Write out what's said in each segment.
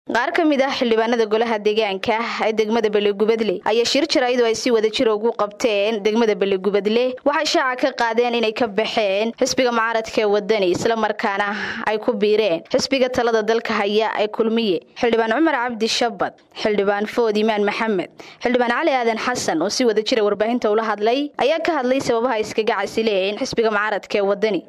qaar ka mid ah xildhibaanada golaha deegaanka ee degmada beligubadle ayaa shir jaraayadu ay si wada jira ugu qabteen degmada beligubadle waxay shaaca ka qaadeen inay ka baxeen xisbiga mucaaradka ee wadani islamarkaana ay ku biireen xisbiga talada dalka haya ee kulmiye xildhibaan cumar cabdi shabad xildhibaan food imaan maxamed xildhibaan cali aadan xasan oo si wada jira warbaahinta ula hadlay ayaa ka hadlay sababaha iskaga casileen xisbiga mucaaradka ee wadani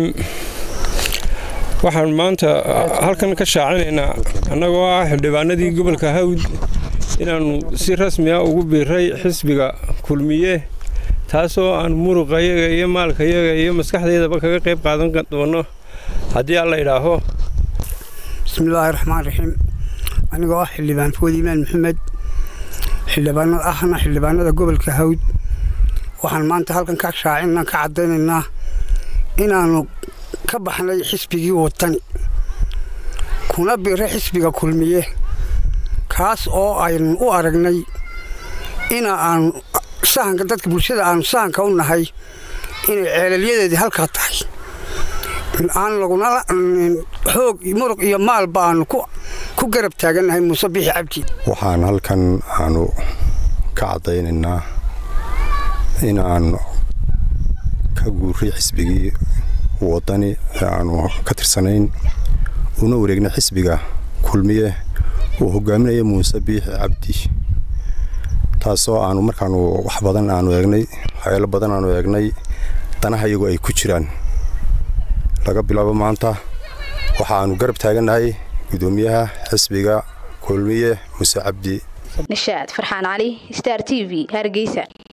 waxaan maanta halkan ka shaacinaynaa annagoo ah xildhibaanadii gobolka hawd inaannu si rasmiya ugu biiray xisbiga kulmiye taasoo aan muruqayaga iyo maalkayaga iyo maskaxdaydaba kaga qayb qaadan doono haddii alla idhaaho bismillaahi raxmaan raxiim anigoo ah xildhibaan food imaan maxamed xildhibaanad ahna xildhibaanada gobolka hawd waxaan maanta halkan ka shaacinaa ka caddaynaynaa inaannu ka baxnay xisbigii watani kuna biiray xisbiga kulmiye kaas oo aynu u aragnay ina aanu sahanka dadka bulshada aanu sahanka u nahay inay ceelalyadeedii halkaa tahay aan laguna xoog muruq iyo maalba aanu ku garab taagannahay muuse bixi cabdi waxaan halkan aanu ka caddaynaynaa inaanu ka guuray xisbigii wadani ee aanu ka tirsanayn una wareegnay xisbiga kulmiye uu hogaaminaya muuse biixi cabdi taasoo aanu markaanu wax badan aanu eegnay waxyaalo badan aanu eegnay danaha iyagu ay ku jiraan laga bilaabo maanta waxaanu garab taagannahay gudoomiyaha xisbiga kulmiye muuse cabdi nishaad farxaan cali star t v hargeysa